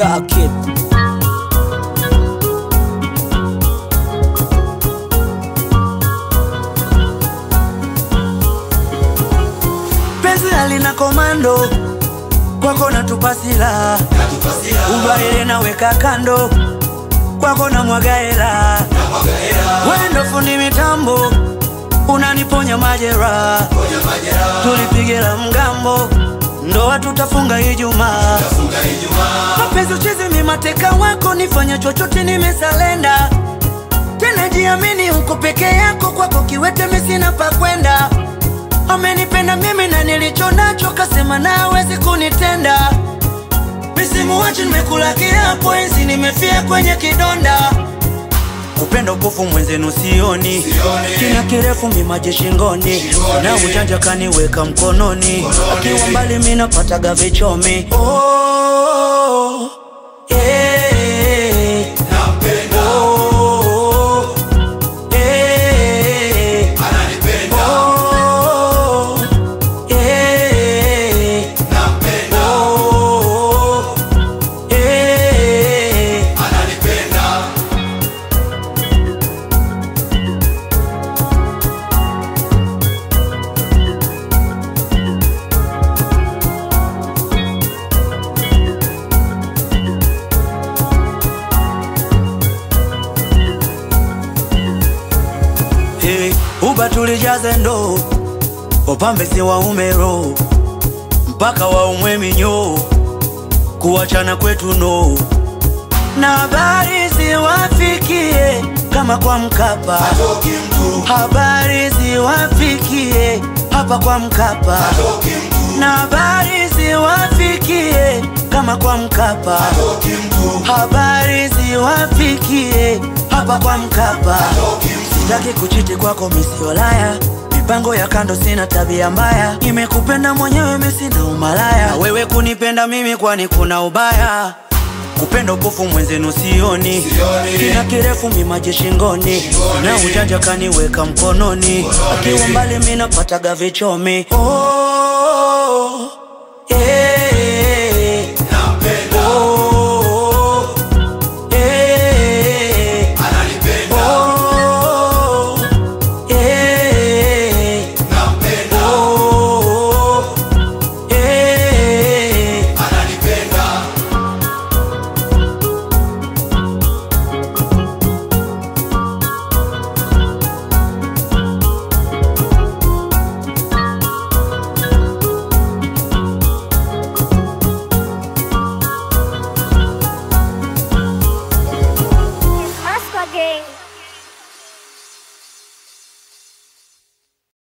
Buddha Kid. penzi halina komando kwako natupa silaha ubaile naweka kando kwako na mwagaela wendo fundi mitambo unaniponya majeraha tulipige la mgambo ndoa tutafunga ijumaa mapenzi uchezi mimateka wako nifanya chochote nimesalenda tena jiamini uko peke yako kwako kiwete misina pa kwenda amenipenda mimi na nilicho nacho kasema na hawezi kunitenda misimu wachi nimekula kiapo enzi nimefia kwenye kidonda upendo upofu mwenzenu sioni kina kirefu mimaji shingoni na ujanja kaniweka mkononi akiwa mbali mi napataga vichomi oh, yeah. Oh, yeah. Oh, yeah. Oh, yeah. Hey, uba tulijaze ndo upambe si waume roho mpaka waumwe minyoo kuachana kwetu no na habari ziwafikie kama kwa Mkapa, habari ziwafikie hapa kwa Mkapa, na habari ziwafikie kama kwa Mkapa, habari ziwafikie hapa kwa Mkapa. Sitaki kuchiti kwako misiolaya mipango ya kando, sina tabia mbaya, nimekupenda mwenyewe, mimi sina umalaya, na wewe kunipenda mimi, kwani kuna ubaya? Kupenda upofu mwenzenu sioni, kina kirefu mimaji shingoni, na ujanja kaniweka mkononi, akiwa mbali mimi napataga vichomi. Oh, yeah.